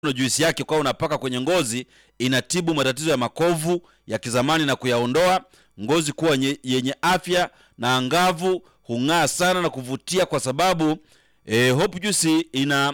juisi yake kwa unapaka kwenye ngozi, inatibu matatizo ya makovu ya kizamani na kuyaondoa, ngozi kuwa nye, yenye afya na angavu, hung'aa sana na kuvutia kwa sababu eh, Hope Juice ina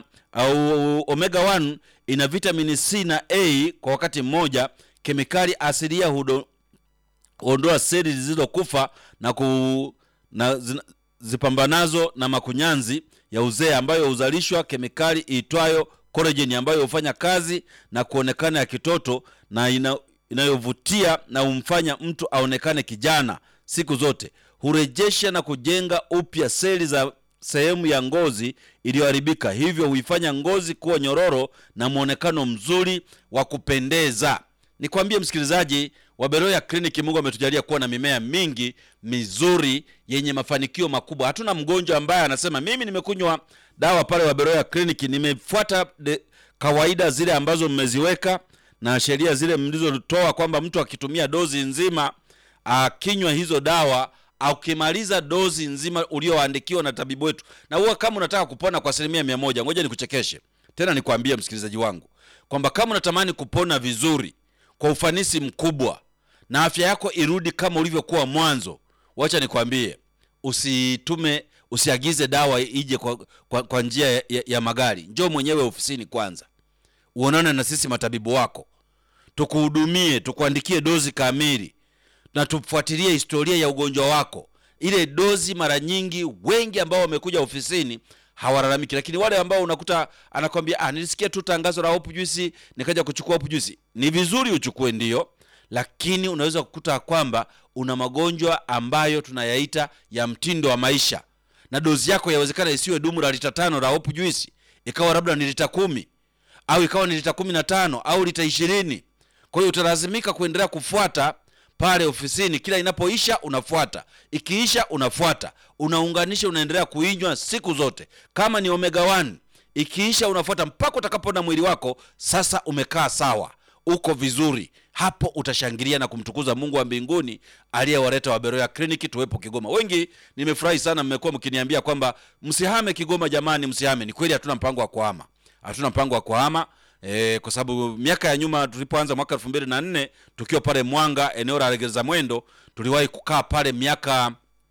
au omega 1 ina vitamini C na A kwa wakati mmoja, kemikali asilia hudo huondoa seli zilizokufa na, ku, na zina, zipambanazo na makunyanzi ya uzee ambayo huzalishwa kemikali iitwayo collagen ambayo hufanya kazi na kuonekana ya kitoto na ina, inayovutia na humfanya mtu aonekane kijana siku zote. Hurejesha na kujenga upya seli za sehemu ya ngozi iliyoharibika, hivyo huifanya ngozi kuwa nyororo na mwonekano mzuri wa kupendeza. Nikwambie msikilizaji wa Beroya Kliniki, Mungu ametujalia kuwa na mimea mingi mizuri yenye mafanikio makubwa. Hatuna mgonjwa ambaye anasema mimi nimekunywa dawa pale wa Beroya Kliniki, nimefuata de, kawaida zile ambazo mmeziweka na sheria zile mlizotoa kwamba mtu akitumia dozi nzima akinywa hizo dawa ukimaliza dozi nzima ulioandikiwa na tabibu wetu, na huwa kama unataka kupona kwa asilimia mia moja, ngoja nikuchekeshe tena, nikwambie msikilizaji wangu kwamba kama unatamani kupona vizuri kwa ufanisi mkubwa na afya yako irudi kama ulivyokuwa mwanzo, wacha nikwambie, usitume usiagize dawa ije kwa, kwa, kwa njia ya, ya, ya magari. Njoo mwenyewe ofisini kwanza, uonane na sisi matabibu wako, tukuhudumie, tukuandikie dozi kamili na tufuatilie historia ya ugonjwa wako. Ile dozi, mara nyingi wengi ambao wamekuja ofisini hawalalamiki, lakini wale ambao unakuta anakwambia ah, nilisikia tu tangazo la Hope Juice nikaja kuchukua Hope Juice. Ni vizuri uchukue, ndio, lakini unaweza kukuta kwamba una magonjwa ambayo tunayaita ya mtindo wa maisha, na dozi yako yawezekana isiwe dumu la lita tano la Hope Juice, ikawa labda ni lita kumi au ikawa ni lita kumi na tano au lita ishirini. Kwa hiyo utalazimika kuendelea kufuata pale ofisini, kila inapoisha unafuata, ikiisha unafuata, unaunganisha, unaendelea kuinywa siku zote. Kama ni omega 1 ikiisha unafuata mpaka utakapoona mwili wako sasa umekaa sawa, uko vizuri. Hapo utashangilia na kumtukuza Mungu wa mbinguni aliyewaleta Waberoya Kliniki tuwepo Kigoma. Wengi nimefurahi sana, mmekuwa mkiniambia kwamba msihame Kigoma. Jamani, msihame. Ni kweli, hatuna mpango wa kuhama, hatuna mpango wa kuhama. E, kwa sababu miaka ya nyuma tulipoanza mwaka elfu mbili na nne tukiwa pale Mwanga eneo la Legeza Mwendo tuliwahi kukaa pale miaka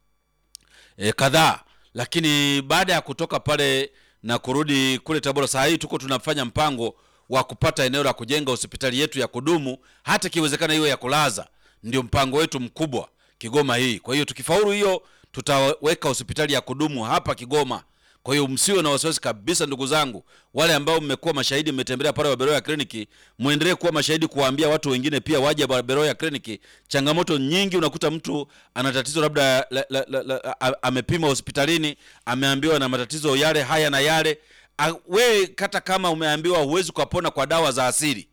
e, kadhaa, lakini baada ya kutoka pale na kurudi kule Tabora, saa hii tuko tunafanya mpango wa kupata eneo la kujenga hospitali yetu ya kudumu, hata ikiwezekana iwe ya kulaza. Ndio mpango wetu mkubwa Kigoma hii. Kwa hiyo tukifaulu hiyo, tutaweka hospitali ya kudumu hapa Kigoma. Kwa hiyo msiwe na wasiwasi kabisa, ndugu zangu, wale ambao mmekuwa mashahidi, mmetembelea pale Waberoya Kliniki, muendelee kuwa mashahidi, kuwaambia watu wengine pia waje Waberoya Kliniki. Changamoto nyingi, unakuta mtu ana tatizo labda la, la, la, la, amepima hospitalini, ameambiwa na matatizo yale haya na yale. We hata kama umeambiwa huwezi kupona kwa dawa za asili,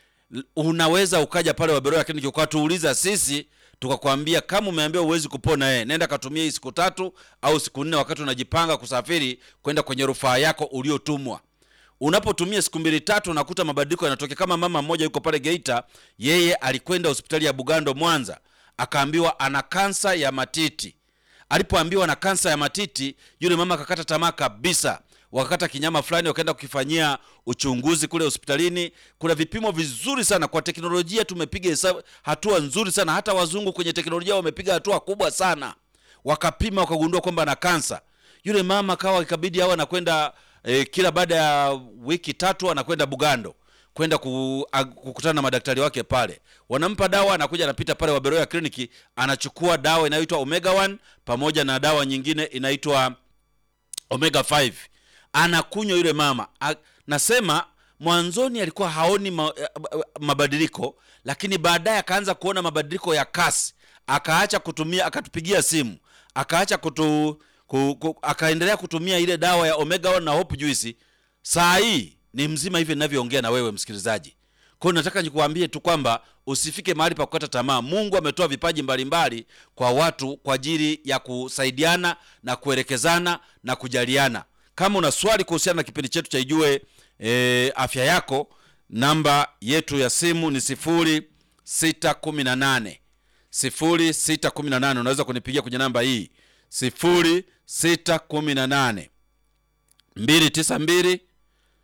unaweza ukaja pale Waberoya Kliniki ukatuuliza sisi tukakwambia kama umeambiwa huwezi kupona eh, nenda katumia hii siku tatu au siku nne, wakati unajipanga kusafiri kwenda kwenye rufaa yako uliotumwa. Unapotumia siku mbili tatu, unakuta mabadiliko yanatokea. Kama mama mmoja yuko pale Geita, yeye alikwenda hospitali ya Bugando Mwanza, akaambiwa ana kansa ya matiti. Alipoambiwa na kansa ya matiti, yule mama akakata tamaa kabisa wakakata kinyama fulani, wakaenda kukifanyia uchunguzi kule hospitalini. Kuna vipimo vizuri sana kwa teknolojia, tumepiga hesabu hatua nzuri sana. Hata wazungu kwenye teknolojia wamepiga hatua kubwa sana, wakapima wakagundua kwamba na kansa. Yule mama kawa ikabidi awe anakwenda eh, kila baada ya wiki tatu anakwenda Bugando kwenda kukutana na madaktari wake pale, wanampa dawa, anakuja anapita pale Waberoya Kliniki, anachukua dawa inayoitwa omega 1 pamoja na dawa nyingine inaitwa omega 5 anakunywa yule mama. Nasema mwanzoni alikuwa haoni ma, mabadiliko, lakini baadaye akaanza kuona mabadiliko ya kasi, akaacha kutumia, akatupigia simu, akaacha kutu, ku, ku, akaendelea kutumia ile dawa ya omega 1 na Hope Juice. Saa hii ni mzima hivi ninavyoongea na wewe msikilizaji. Kwa hiyo nataka nikuambie tu kwamba usifike mahali pa kukata tamaa. Mungu ametoa vipaji mbalimbali mbali kwa watu kwa ajili ya kusaidiana na kuelekezana na kujaliana. Kama una swali kuhusiana na kipindi chetu cha Ijue e, afya yako, namba yetu ya simu ni sifuri sita kumi na nane sifuri sita kumi na nane. Unaweza kunipigia kwenye namba hii sifuri sita kumi na nane mbili tisa mbili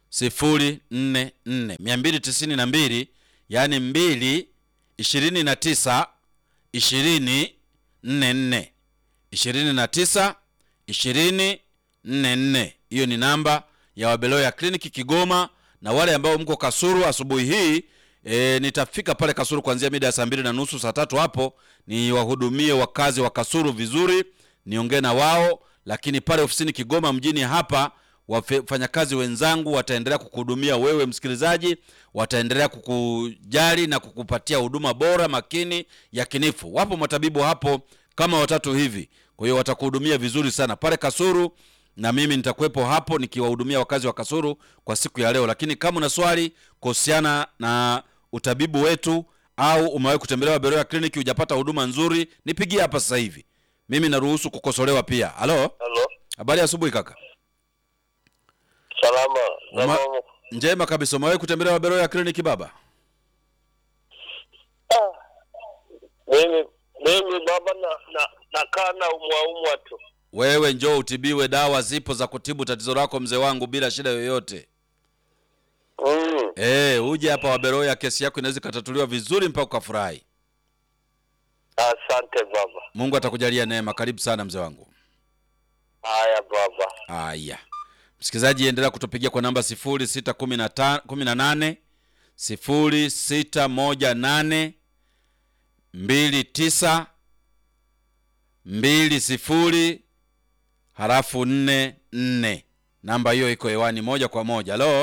sifuri nne nne mia mbili tisini na mbili yaani mbili ishirini na tisa ishirini nne nne ishirini na tisa ishirini nne nne hiyo ni namba ya wabeloya kliniki kigoma na wale ambao mko kasuru asubuhi hii e, nitafika pale kasuru kuanzia mida ya saa mbili na nusu saa tatu hapo niwahudumie wakazi wa kasuru vizuri niongee na wao lakini pale ofisini kigoma mjini hapa wafanyakazi wenzangu wataendelea kukuhudumia wewe msikilizaji wataendelea kukujali na kukupatia huduma bora makini yakinifu wapo matabibu hapo kama watatu hivi kwa hiyo watakuhudumia vizuri sana pale kasuru na mimi nitakuwepo hapo nikiwahudumia wakazi wa kasuru kwa siku ya leo lakini kama una swali kuhusiana na utabibu wetu au umewahi kutembelewa beroya kliniki hujapata huduma nzuri nipigie hapa sasa hivi mimi naruhusu kukosolewa pia halo Halo, habari ya asubuhi kaka salama. Uma- Salama. njema kabisa umewahi kutembelewa beroya kliniki baba Ah, Mimi mimi baba na na nakaa na umwaumwa tu. wewe njoo utibiwe dawa zipo za kutibu tatizo lako mzee wangu bila shida yoyote Mm. Eh, uje hapa waberoya kesi yako inaweza ikatatuliwa vizuri mpaka ukafurahi Asante baba. mungu atakujalia neema karibu sana mzee wangu Haya baba. haya msikilizaji endelea kutupigia kwa namba sifuri sita kumi na ta- kumi na nane sifuri sita moja nane mbili tisa mbili sifuri halafu nne nne namba hiyo iko hewani moja kwa moja halo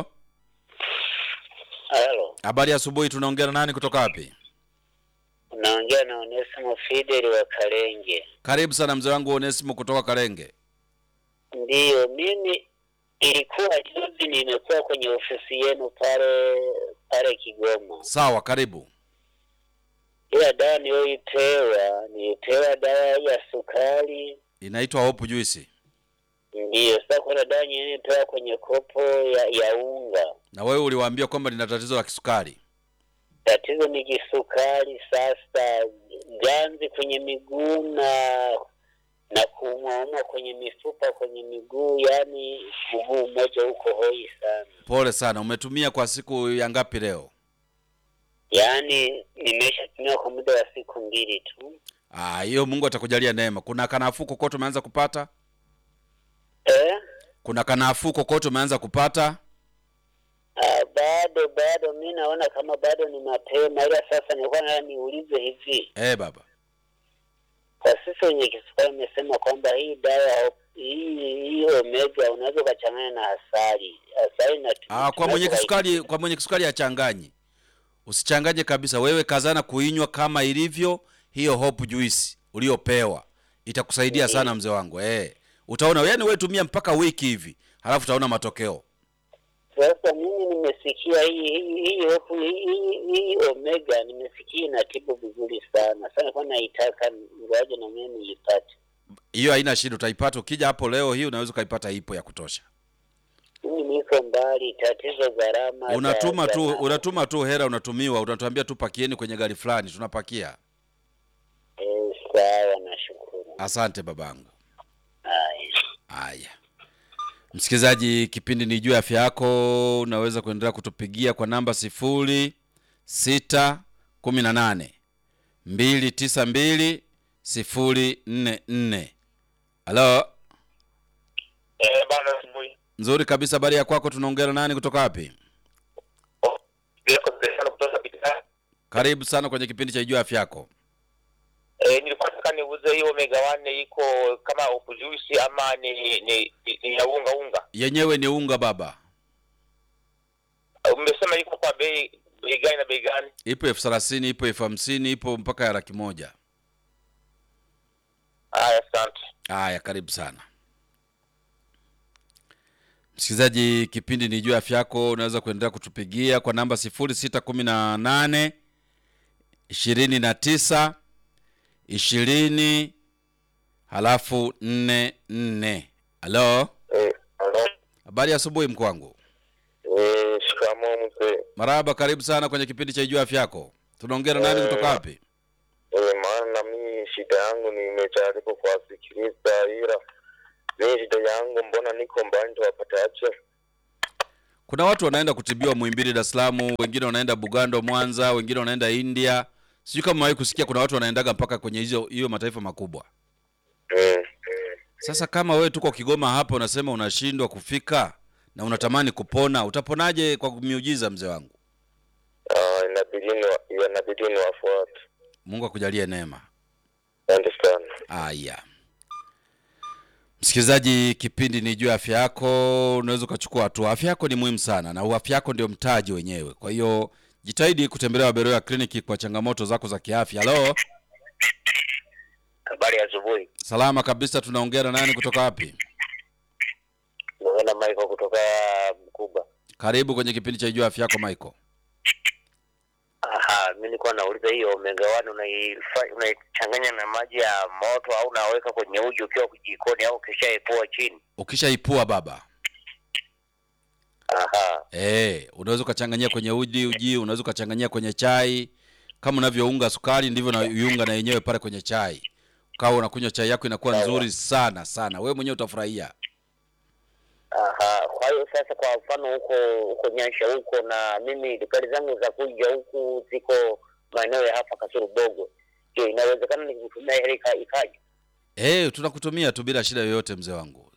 Halo, habari ya asubuhi tunaongea na nani kutoka wapi unaongea na Onesimo Fidel wa Kalenge. karibu sana mzee wangu onesimo kutoka karenge Ndiyo, mimi ilikuwa juzi nimekuwa kwenye ofisi yenu pale pale Kigoma, sawa karibu ila dawa niliyoipewa nilipewa dawa ya sukari. inaitwa hope juisi Ndiyo, sasa kuna dawa nyingine nilipewa kwenye kopo ya, ya unga. na wewe uliwaambia kwamba lina tatizo la kisukari Tatizo ni kisukari. Sasa ganzi kwenye miguu na na kuumwaumwa kwenye mifupa kwenye miguu, yani mguu mmoja huko hoi sana. pole sana umetumia kwa siku ya ngapi leo Yaani nimeshatumia kwa muda wa siku mbili tu. Ah, hiyo mungu atakujalia neema kuna kanafuu kokote umeanza kupata Eh? kuna kanafuu kokote umeanza kupata Ah, bado bado, mi naona kama bado ni mapema, ila sasa nilikuwa nataka niulize hivi, eh baba kwa sisi wenye kisukari imesema kwamba hii dawa hii hii omega unaweza ukachanganya na asali. Asali na ah, kwa mwenye kisukari kwa mwenye kisukari achanganyi usichanganye kabisa wewe kazana kuinywa kama ilivyo hiyo hope juice uliopewa itakusaidia sana mzee wangu eh utaona yani wewe tumia mpaka wiki hivi halafu utaona matokeo Sasa mimi nimesikia hii hii hii hofu hii, hii, hii omega nimesikia inatibu vizuri sana. Sasa nilikuwa naitaka ngoja na mimi niipate. hiyo haina shida utaipata ukija hapo leo hii unaweza ukaipata ipo ya kutosha Mimi niko mbali, tatizo gharama. za- unatuma za tu ma- unatuma tu hela unatumiwa unatuambia tu pakieni kwenye gari fulani tunapakia Eh, sawa, nashukuru. asante babangu Haya. haya msikilizaji kipindi ni juu ya afya yako unaweza kuendelea kutupigia kwa namba sifuri sita kumi na nane mbili tisa mbili sifuri nne nne halo Eh, bana asubuhi. nzuri kabisa habari ya kwako tunaongea na nani kutoka wapi Oh, Niko sana kutoka Bidhaa. karibu sana kwenye kipindi cha juu ya afya yako Eh, nilikuwa nataka niuze hiyo omega 1 iko kama upujuisi ama ni ni, ni, ni ya unga unga. yenyewe ni unga baba Umesema iko kwa bei bei gani na bei gani? ipo elfu thelathini ipo elfu hamsini ipo mpaka ya laki moja Haya, asante. haya karibu sana msikilizaji kipindi ni juu ya afya yako unaweza kuendelea kutupigia kwa namba sifuri sita kumi na nane ishirini na tisa ishirini halafu nne nne halo Eh, halo. habari ya asubuhi mkwangu Eh, shikamoo mzee. marahaba karibu sana kwenye kipindi cha juu ya afya yako tunaongea na nani kutoka wapi Eh, maana mimi shida yangu nimejaribu kuwasikiliza ila mimi shida yangu mbona niko mbali nitawapataje? kuna watu wanaenda kutibiwa Muhimbili, Dar es Salaam, wengine wanaenda Bugando, Mwanza, wengine wanaenda India. Sijui kama wahi kusikia kuna watu wanaendaga mpaka kwenye hizo hiyo mataifa makubwa. Mm. Sasa kama wewe tuko Kigoma hapa unasema unashindwa kufika na unatamani kupona, utaponaje kwa miujiza mzee wangu? Ah, inabidi ni inabidi ni wafuate. Mungu akujalie neema. Asante sana. Aya, msikilizaji, kipindi ni juu ya afya yako. Unaweza ukachukua hatua. Afya yako ni muhimu sana, na afya yako ndio mtaji wenyewe. Kwa hiyo jitahidi kutembelea Waberoya kliniki kwa changamoto zako za kiafya. Halo, Habari ya asubuhi. salama kabisa. Tunaongea na nani kutoka wapi? Naona Michael kutoka Mkuba. Karibu kwenye kipindi cha juu ya afya yako Michael. Aha, mimi nilikuwa nauliza hiyo omega 1 unaifa- unaichanganya na maji ya moto au unaweka kwenye uji ukiwa jikoni au ukishaepua chini? Ukishaipua baba Aha. Eh, unaweza ukachanganyia kwenye uji uji, unaweza ukachanganyia kwenye chai. Kama unavyounga sukari ndivyo na iunga na yenyewe pale kwenye chai. Ukawa unakunywa chai yako inakuwa Sawa. nzuri sana sana. Wewe mwenyewe utafurahia. Aha, kwa hiyo sasa, kwa mfano huko huko Nyansha huko, na mimi dukari zangu za kuja huku ziko maeneo ya hapa Kasuru Bogo. Je, inawezekana nikutumia hela ika- ikaja? Eh, tunakutumia tu bila shida yoyote mzee wangu.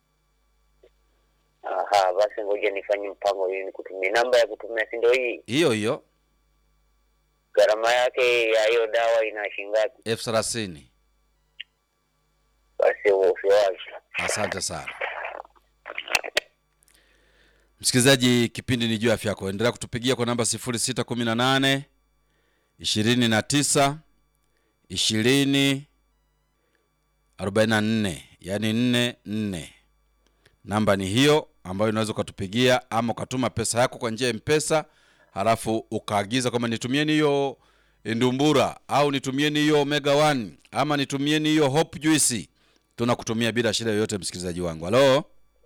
Aha, basi ngoja nifanye mpango ili nikutumie. Namba ya kutumia si ndio hii? Hiyo hiyo Gharama yake ya hiyo dawa ina shilingi ngapi? elfu thelathini. Basi usiwazi. Asante sana msikilizaji, kipindi ni juu ya afya yako. Endelea kutupigia kwa namba 0618 29 20 44, yani 44. Namba ni hiyo ambayo unaweza ukatupigia ama ukatuma pesa yako kwa njia ya Mpesa, halafu ukaagiza kwamba nitumieni hiyo ndumbura au nitumieni hiyo omega 1 ama nitumieni hiyo hope juice tunakutumia bila shida yoyote msikilizaji wangu halo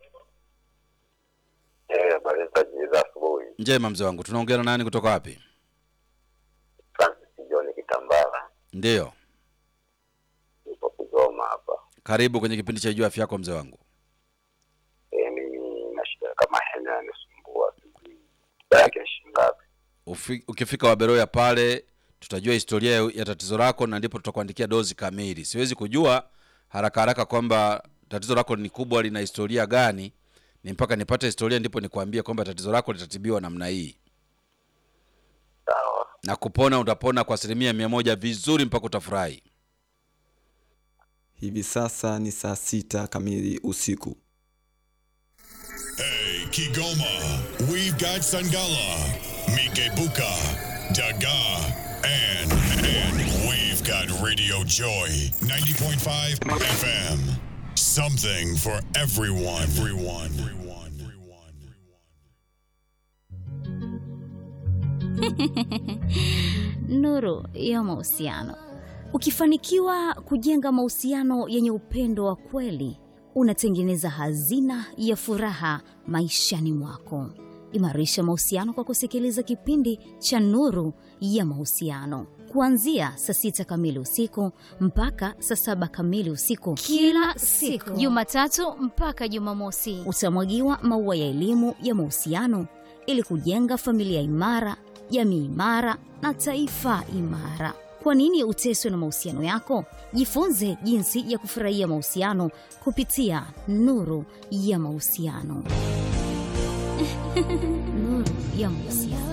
Eh, habari za asubuhi. njema mzee wangu tunaongea na nani kutoka wapi Francis John Kitambala. ndiyo Nipo Kigoma hapa. karibu kwenye kipindi cha juu afya yako mzee wangu Eh, mimi na shida kama hena yanisumbua. Sijui yake shilingi ngapi? Ufi, ukifika waberoya pale tutajua historia ya, ya tatizo lako na ndipo tutakuandikia dozi kamili siwezi kujua haraka haraka kwamba tatizo lako ni kubwa lina historia gani ni mpaka nipate historia ndipo nikwambie kwamba tatizo lako litatibiwa namna hii Sawa. na kupona utapona kwa asilimia mia moja vizuri mpaka utafurahi Hivi sasa ni saa sita kamili usiku. Hey, Kigoma, we've got Sangala, Mikebuka, Daga, and, and we've got Radio Joy 90.5 FM. Something for everyone. Everyone. Everyone. Everyone. Nuru ya mahusiano. Ukifanikiwa kujenga mahusiano yenye upendo wa kweli, unatengeneza hazina ya furaha maishani mwako. Imarisha mahusiano kwa kusikiliza kipindi cha Nuru ya Mahusiano kuanzia saa sita kamili usiku mpaka saa saba kamili usiku kila siku Jumatatu mpaka Jumamosi. utamwagiwa maua ya elimu ya mahusiano ili kujenga familia imara, jamii imara na taifa imara. Kwa nini uteswe na mahusiano yako? Jifunze jinsi ya kufurahia mahusiano kupitia Nuru ya Mahusiano. Nuru ya Mahusiano.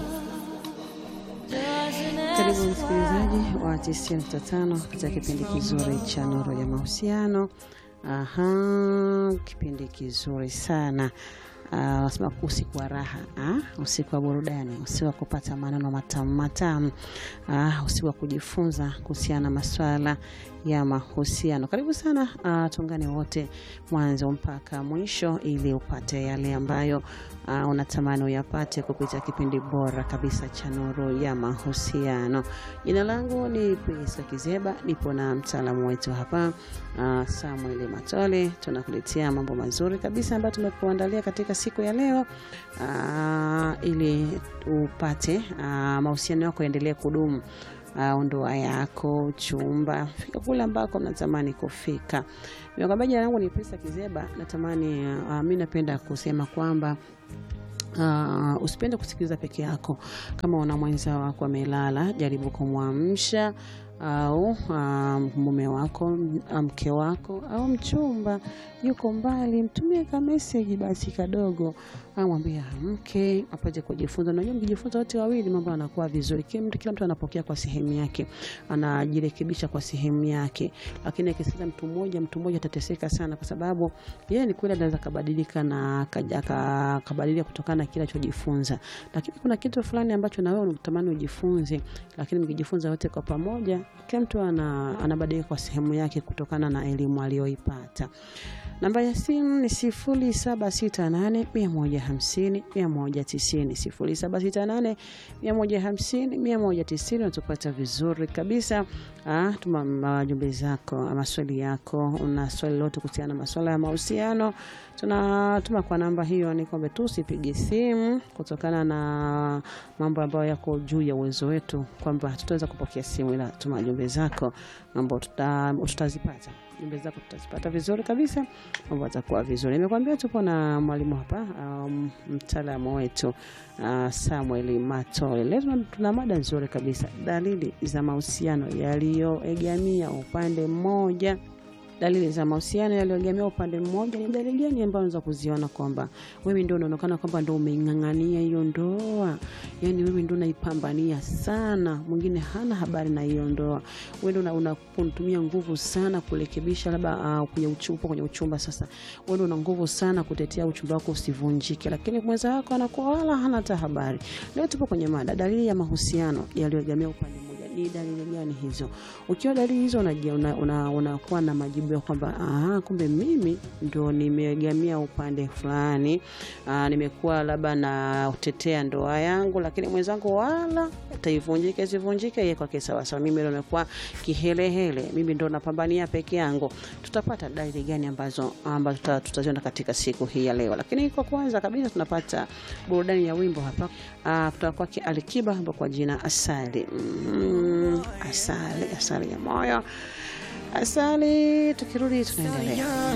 Karibu msikilizaji wa 95 katika kipindi kizuri cha Nuru ya Mahusiano. Aha, kipindi kizuri sana. Ah, Wanasema usiku wa raha ah, usiku wa burudani, usiku wa kupata maneno matamu matamu, ah, usiku wa kujifunza kuhusiana na maswala ya mahusiano. Karibu sana, ah, tuungane wote mwanzo mpaka mwisho ili upate yale ambayo uh, unatamani uyapate kupitia kipindi bora kabisa cha Nuru ya Mahusiano. Jina langu ni Priska Kizeba, nipo na mtaalamu wetu hapa uh, Samuel Matole. Tunakuletea mambo mazuri kabisa ambayo tumekuandalia katika siku ya leo uh, ili upate uh, mahusiano yako yaendelee kudumu uh, ndoa yako, chumba, fika kule ambako natamani kufika. Nimekwambia jina langu ni Prisa Kizeba. Natamani uh, mi napenda kusema kwamba Uh, usipende kusikiliza peke yako. Kama una mwenza wako amelala, jaribu kumwamsha au uh, mume wako, mke wako au mchumba yuko mbali, mtumie ka message basi kadogo, amwambie amke apate kujifunza. Unajua, mkijifunza wote wawili mambo yanakuwa vizuri. Kila mtu, kila mtu anapokea kwa sehemu yake, anajirekebisha kwa sehemu yake, lakini akisikiza mtu mmoja, mtu mmoja atateseka sana, kwa sababu yeye ni kweli anaweza kabadilika na kabadilika kutokana na kile alichojifunza, lakini kuna kitu fulani ambacho na wewe unatamani ujifunze, lakini mkijifunza wote kwa pamoja, kila mtu ana, anabadilika kwa sehemu yake kutokana na elimu aliyoipata. Namba ya simu ni sifuri saba sita nane mia moja hamsini mia moja tisini sifuri saba sita nane mia moja hamsini mia moja tisini Unatupata vizuri kabisa. Ah, tuma majumbe zako, maswali yako. Una swali lote kuhusiana na maswala ya mahusiano, tunatuma kwa namba hiyo. Ni kwamba tu usipige simu kutokana na mambo ambayo yako juu ya uwezo wetu, kwamba hatutaweza kupokea simu, ila tuma jumbe zako, mambo tuta, tutazipata jumbe zako tutazipata vizuri kabisa, mambo atakuwa vizuri. Nimekwambia tupo na mwalimu hapa, um, mtaalamu wetu uh, Samuel Matole. Leo tuna mada nzuri kabisa, dalili za mahusiano yaliyoegamia upande mmoja. Dalili za mahusiano yaliyoegemea upande mmoja ni dalili gani ambayo unaweza kuziona kwamba wewe ndio unaonekana kwamba ndio umeing'ang'ania hiyo ndoa, yani wewe ndio unaipambania sana, mwingine hana habari na hiyo ndoa, wewe ndio unatumia nguvu sana kurekebisha, labda uh, kwenye uchumba, kwenye uchumba sasa, wewe ndio una nguvu sana kutetea uchumba wako usivunjike, lakini mwenza wako anakuwa wala hana hata habari. Leo tupo kwenye mada dalili ya mahusiano yaliyoegemea upande mmoja ni dalili gani hizo? Ukiwa dalili hizo unakuwa una, una, una na majibu ya kwamba aha, kumbe mimi ndo nimeegamia upande fulani, nimekuwa labda natetea ndoa yangu, lakini mwenzangu wala taivunjike sivunjike, yeye kwake sawasawa, mimi ndo nimekuwa kihelehele, mimi ndo napambania peke yangu. Tutapata dalili gani ambazo ambazo tutaziona katika siku hii ya leo? Lakini kwa kwanza kabisa tunapata burudani ya wimbo hapa kutoka kwake Alikiba hapa kwa jina Asali. Mm, asali asali ya moyo, asali. Tukirudi tunaendelea.